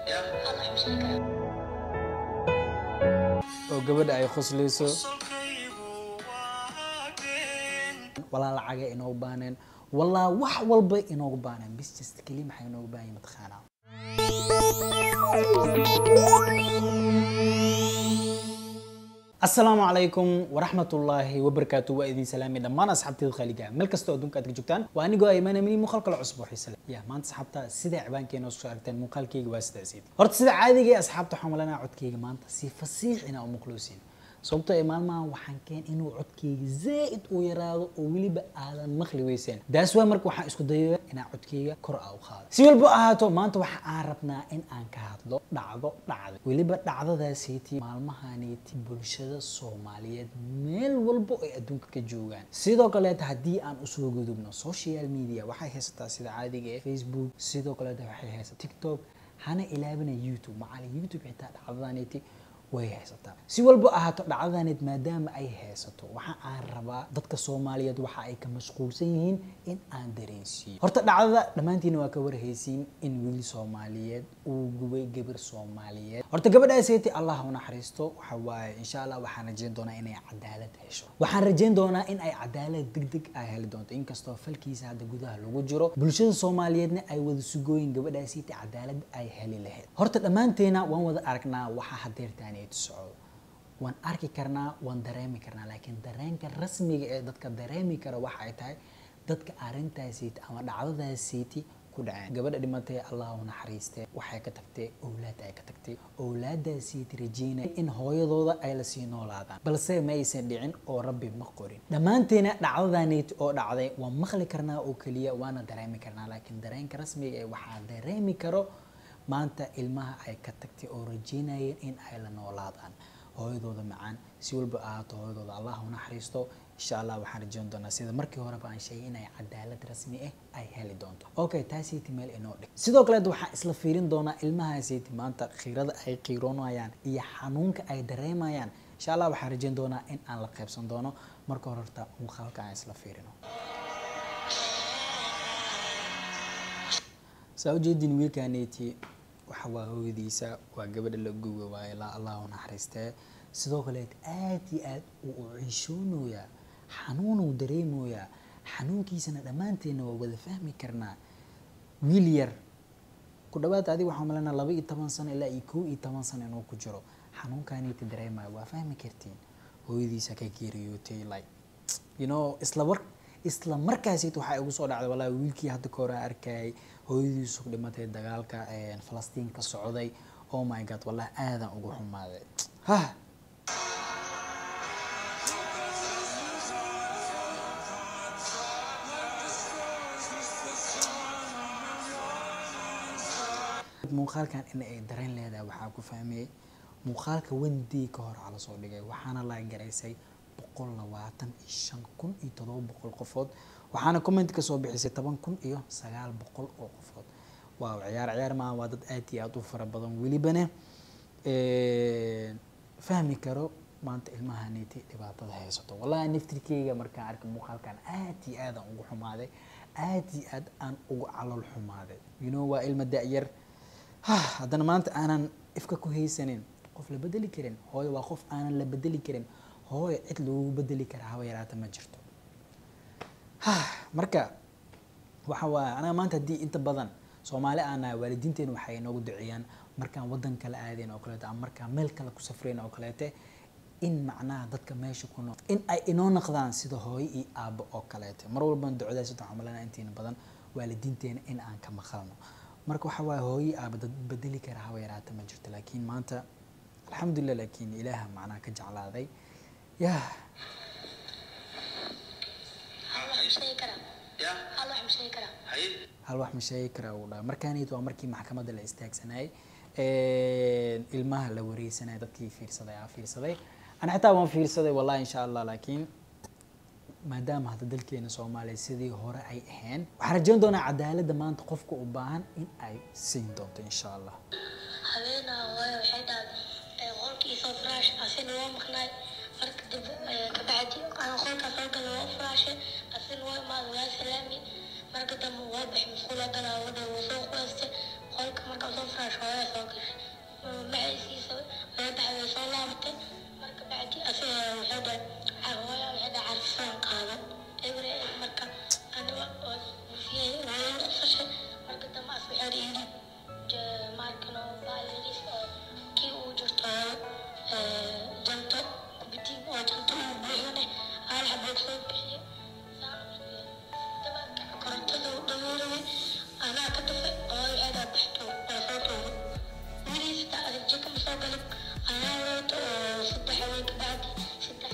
oo gabadha ay khuslayso walaa lacaga inoogu baaneen walaa wax walba inoogu baaneen bis just keli maxay inoogu baahan mataqaanaa asalaamu calaykum waraxmatullaahi wabarakaatu waa idin salaamay dhammaan asxaabteeda khaliga meel kastoo adduunka aad ka joogtaan waa anigoo aymaanamini muuqaal kale cusub oo xiise leh ya maanta asxaabta sida cibaankeena soo aragteen muuqaalkayga waa sidaasiid horta sida caadiga ee asxaabta waxaan malanaa codkayga maanta si fasiix inaa u maqluusiin sababtoo ee maalmahan waxaan keen inuu codkayga zaa'id u yaraado oo weliba aadan maqli weyseen daas waa marka waxaan isku dayaya inaan codkayga kor a u qaado si walba ahaato maanta waxa aan rabnaa in aan ka hadlo dhacdo dhacda weliba dhacdadaasiiti maalmahaneeti bulshada soomaaliyeed meel walba ay adduunka ka joogaan sidoo kaleeta haddii aan usoo gudubno social media waxay haysataa sida caadiga ee facebook sidoo kaleeta waxay haysataa tiktok hana ilaabina youtube macali youtube xitaa dhacdadaneeti way haysataa si walba ahaato dhacdadaneed maadaama ay haysato waxa aan rabaa dadka soomaaliyeed waxa ay ka mashquulsan yihiin in aan dareensiiyo horta dhacdada dhammaantiina waa ka warhaysiin in wiil soomaaliyeed uu gubay gabar soomaaliyeed horta gabadhaaseti allah u naxariisto waxa waaye insha allah waxaan rajeyn doonaa inay cadaalad hesho waxaan rajeyn doonaa in ay cadaalad degdeg ay heli doonto inkastoo falkiisa hadda gudaha lagu jiro bulshada soomaaliyeedna ay wada sugooyin gabadhaaseti cadaalad ay heli lahayd horta dhammaanteena waan wada aragnaa waxa hadeertaan socdo waan arki karnaa waan dareemi karnaa laakiin dareenka rasmiga ee dadka dareemi kara waxa ay tahay dadka arrintaasiiti ama dhacdadaasiiti ku dhaceen gabadha dhimatay allah u naxariistee waxay ka tagtay owlaad ay ka tagtay owlaadaasiiti rajeynaya in hooyadooda ay lasii noolaadaan balse ma aysan dhicin oo rabbi ma qorin dhammaanteena dhacdadaaniiti oo dhacday waan maqli karnaa oo keliya waana dareemi karnaa laakiin dareenka rasmiga ee waxaa dareemi karo maanta ilmaha ay ka tagtay oo rajeynayeen in ay la noolaadaan hooyadooda macaan si walba ahaato hooyadooda allah u naxariisto insha allah waxaan rajeyn doonaa sida markii horeba aan sheegay inay cadaalad rasmi ah ay heli doonto okay taasiiti meel inoo dhig sidoo kaleet waxaan isla fiirin doonaa ilmahaasiiti maanta khiirada ay qiiroonayaan iyo xanuunka ay dareemayaan insha allah waxaan rajeyn doonaa in aan la qaybsan doono marka hore horta muuqaalka aan isla fiirino saa ujeedin wiilkaneeti waxa waa hooyadiisa waa gabadha la guba waaye laa allah u naxariistee sidoo kaleet aad iyo aad uu u ciishoonayaa xanuunuu dareemayaa xanuunkiisana dhammaanteena waa wada fahmi karnaa wiil yar ku dhawaad adiga waxaa malanaa laba iyo toban sano ilaa iyo kow iyo toban sano inuu ku jiro xanuunkaneeti dareemayo waa fahmi kartiin hooyadiisa ka geeriyootay like you know isla war isla markaasita waxaa igu soo dhacday walahi wiilkii hadda ka hore arkayay hooyadiisu dhimatay dagaalka falastiin ka socday oh my god wallahi aadan ugu xumaaday ha muuqaalkan in ay dareen leedahay waxaa ku fahmiyey muuqaalka wendii ka hor ala soo dhigay waxaana la garaysay boqol labaatan iyo shan kun iyo todoba boqol qofood waxaana comment ka soo bixisay toban kun iyo sagaal boqol oo qofood waaw ciyaar ciyaar maaha waa dad aad iyo aad u fara badan welibana fahmi karo maanta ilmahaneeti dhibaatada haysato wallahi naftirkeyga markaan arkay muuqaalkan aad iyo aadaan ugu xumaaday aad iyo aad aan ugu calool xumaaday you know waa ilma da-yar haddana maanta aanan ifka ku haysanin qof la bedeli karin hooyo waa qof aanan la bedeli karin hooyo cid lagu bedeli karaa haba yaraata ma jirto marka waxa waaye anaga maanta haddii inta badan soomaali aan nahay waalidiinteena waxay inoogu duceeyaan markaan waddan kala aadayn oo kaleeto ama markaan meel kale ku safrayn oo kaleete in macnaha dadka meesha ku nool in ay inoo naqdaan sida hooyo iyo aabbo oo kaleete mar walbana ducadaas waxaan malanaa intiina badan waalidiinteena in aan ka maqalno marka waxa waaye hooyo aaba dad bedeli kara haba yaraata ma jirto laakiin maanta alxamdulilah laakiin ilaaha macnaha ka jeclaaday yah hal wax ma sheegi karaa uu dhaha markaanid waa markii maxkamadda la istaagsanayay ilmaha la wareysanaya dadkii fiirsaday aa fiirsaday ana xitaa waan fiirsaday wallahi insha allah laakiin maadaama hadda dalkeena soomaaliya sidii hore ay ahayn waxaan rajeyn doonaa cadaaladda maanta qofka u baahan in ay siin doonto insha allah habeenaa waayo waxay dhahday qolkiisoo firaash asina waa maqnaay marka dib kabacdi aan qolkaas oo gala waa firaashay asina waa imaada waa salaami marka dambe waa baxay musqula galaa wada wuu soo quwaystay qolka marka soo furaash hooyaa soo gashay maciisiisa way baxay way soo laabatay marka bacdi asiga waxay dhahay hooya waxay dhahay carfisaan qaado ebre marka aniga oo fiyay hooya qosashay marka dambe as waxay yidhi maarkano baaliris oo kii uu jirto janto kubitiin oo janto uu buuxane hal xaboog soo bixiyay dabaadka korontada u dhameeraway anaa ka dafay oo waxay dhahay baxto waa soo tuuray wiiliisa adag jika ma soo galin anaa wato oo saddex haween ka bacdi saddex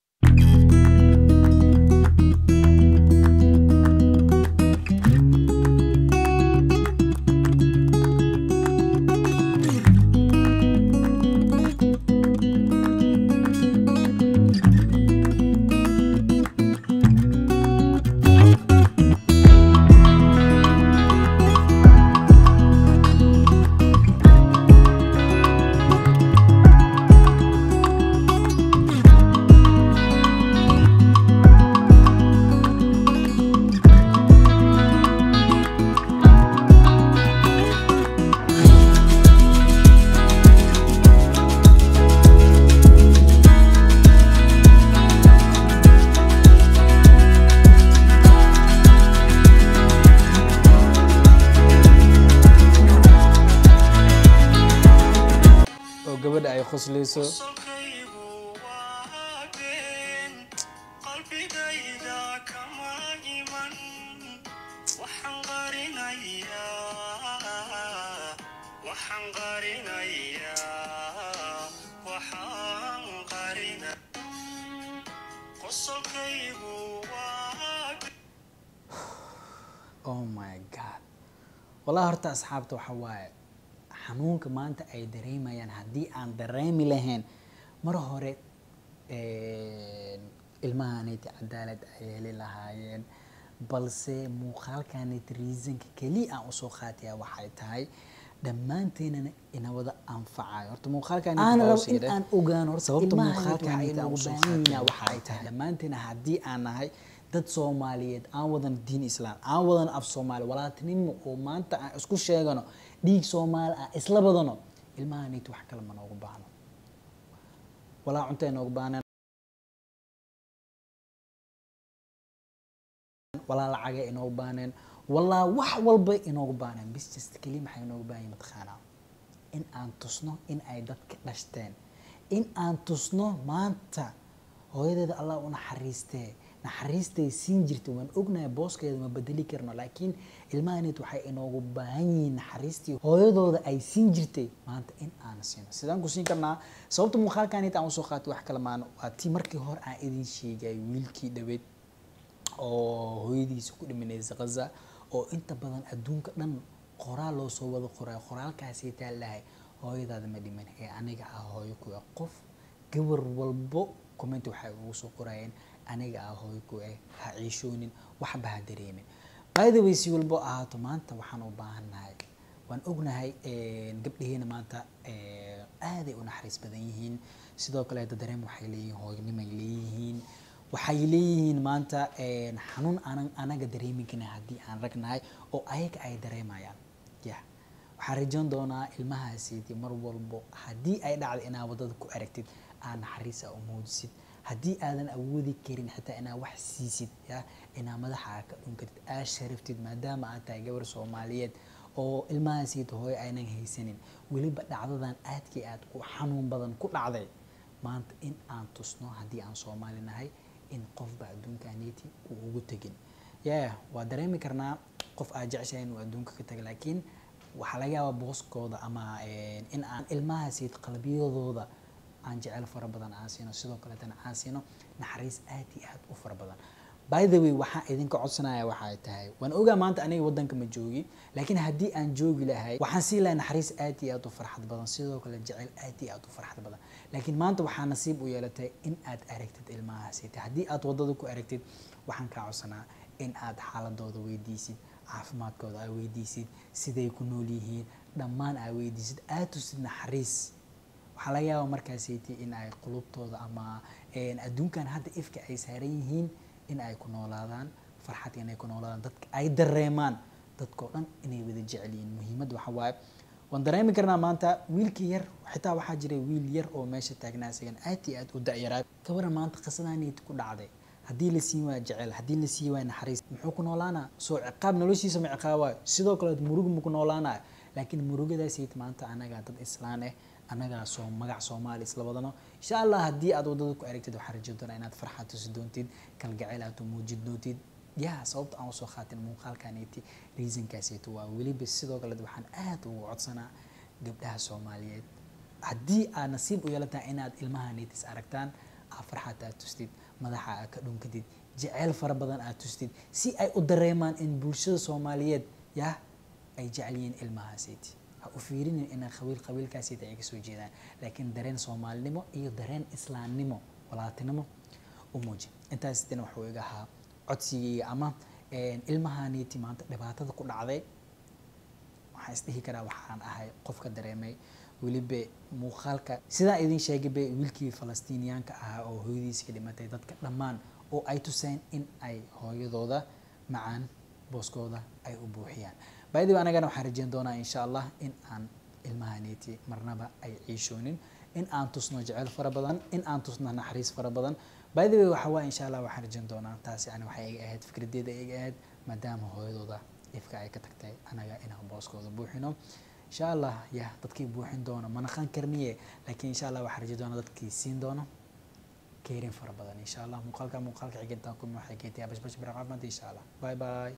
oo gabadha ay khuslayso Qolkaygu waa been, qalbigayda kama iman. Waxaan qarinayaa, waxaan qarinayaa, waxaan qarina- Qosolkaygu waa been. oh my god wallahi horta asxaabta waxa waaye xanuunka maanta ay dareemayaan haddii aan dareemi lahayn mar hore ilmahanayta cadaalad ay heli lahaayeen balse muuqaalkanayta reasonka keliya aan usoo qaataya waxay tahay dhammaanteenana ina wada anfacayo horta Aan rabo in aan ogaano horta sababta ilmahan muuqaalkanayta aan waxay usoo inoogu baahan qaataya yihiin waxay tahay dhammaanteena haddii aan nahay dad soomaaliyeed aan wadan diin islaam aan wadan af soomaali walaaltinimo oo maanta aan isku sheegano dhiig soomaali ah isla badano ilmahanayta wax kale ma noogu baahno walaa cunta ay noogu baahneen walaa lacaga inoogu baaneen walaa wax walba inoogu baaneen bis just keli maxay inoogu baahan yihin mataqaanaa in aan tusno in ay dadka dhashteen in aan tusno maanta hooyadeeda allah u naxariistee naxariistay siin jirtay waan ognahay booskeeda ma bedeli karno laakiin ilmahaneed waxay inoogu baahan yihiin naxariistii hooyadooda ay siin jirtay maanta in aan siino sidaan ku siin karnaa sababta muuqaalkaneed aan usoo qaatay wax kale maan waa tii markii hore aan idin sheegay wiilkii dhaweyd oo hooyadiisa ku dhimanaysa qaza oo inta badan adduunka dhan qoraal loo soo wada qoray qoraalkaasay taalahay hooyadaada ma dhiman ee aniga ah hooyo ku ah qof gabar walbo comment waxay ugu soo qorayeen aniga ah hooyo ku ah ha ciishoonin waxba ha dareemin by the way si walbo ahaato maanta waxaan u baahannahay waan ognahay gabdhaheena maanta aaday u naxariis badan yihiin sidoo kaleeta dareem waxay leeyihiin hooynimay leeyihiin waxay leeyihiin maanta xanuun aanan anaga dareemi karin haddii aan ragnahay oo ayaga ay dareemayaan ya waxaan rajoon doonaa ilmahaasiiti mar walbo haddii ay dhacdo inaa wadada ku aragtid aa naxariisa u muujisid haddii aadan awoodi karin xitaa inaa wax siisid ya inaa madaxa ka dhunkatid aa sharaftid maadaama aad tahay gabar soomaaliyeed oo ilmahaasiiti hooyo aynan haysanin weliba dhacdadan aadkii aad u xanuun badan ku dhacday maanta in aan tusno haddii aan soomaali nahay in qofba adduunkaneeti uu ugu tegin ya waa dareemi karnaa qof aad jeceshahay inuu adduunka ka taga laakiin waxaa laga yaabaa booskooda ama in aan ilmahaasiid qalbiyadooda aan jecel fara badan aan siino sidoo kaleetana aan siino naxariis aad iyo aad u fara badan by the way waxaan idinka codsanaya waxay tahay waan ogaa maanta aniga wadanka ma joogi laakiin haddii aan joogi lahay waxaan sii lahay naxariis aad iyo aad u farxad badan sidoo kale jecel aad iyo aad u farxad badan laakiin maanta waxaa nasiib u yeelatay in aad aragtid ilmahaasiita haddii aad wadada ku aragtid waxaan kaa codsanaa in aad xaaladooda weydiisid caafimaadkooda aa weydiisid siday ku nool yihiin dhammaan aa weydiisid aad tusid naxariis waxaa laga yaabaa markaasayti in ay qulubtooda ama adduunkan hadda ifka ay saaran yihiin in ay ku noolaadaan farxad inay ku noolaadaan dadka ay dareemaan dadkao dhan inay wada jecel yihiin muhiimadda waxa waaye waan dareemi karnaa maanta wiilka yar xitaa waxaa jiray wiil yar oo meesha taagnaa isagan aad iyo aad u da-yaraa gabaran maanta qisadaaniyt ku dhacday haddii la siin waaya jecel haddii la siin waaya naxariis muxuu ku noolaanaa soo ciqaab noloshiisa ma ciqaabaayo sidoo kale murug ma ku noolaanayo laakiin murugadaasayt maanta anagaa dad islaan eh anagaa soo magac soomaali isla wadano insha allah haddii aad wadada ku aragtid waxaan rajo doonaa inaad farxad tusi doontid kalgacayl aad u muujin doontid yaa sababta aan usoo qaatin muuqaalkaniti reasonkaasayto waa weliba sidoo kale waxaan aad ugu codsanaa gabdhaha soomaaliyeed haddii aad nasiib u yeelataa inaad ilmaha nitis aragtaan aa farxad aad tustid madaxa aad ka dhunkatid jeceyl fara badan aad tustid si ay u dareemaan in bulshada soomaaliyeed yah ay jecel yihiin ilmahaasiti ha u fiirinin inay qabiil qabiilkaasiti ay kasoo jeedaan laakiin dareen soomaalinimo iyo dareen islaamnimo walaatinimo u muuji intaas dina waxuu iga ahaa codsigayga ama ilmahaniti maanta dhibaatada ku dhacday waxaan isdhihi karaa waxaan ahay qofka dareemay weliba muuqaalka sidaan idin sheegayba wiilkii falastiiniyaanka ahaa oo hooyadiisa ka dhimatay dadka dhammaan oo ay tuseen in ay hooyadooda macaan booskooda ay u buuxiyaan baydib anagana waxaan rajeyn doonaa insha allah in aan ilmahaniti marnaba ay ciishoonin in aan tusno jecel fara badan in aan tusno naxariis fara badan baydib waxa waa insha allah waxaan rajeyn doonaa taas yani waxay iga ahayd fikradeeda iga ahayd maadaama hooyadooda ifka ay ka tagtay anaga inaan booskooda buuxino insha allah yah dadkii buuxin doono ma naqan karniye laakiin insha allah waxaan rajeyn doonaa dadkii siin doono keerin fara badan insha allah muuqaalka muuqaalka xigintaan kuma waxay keentay bash bash baraqaafmanta insha allah bye bye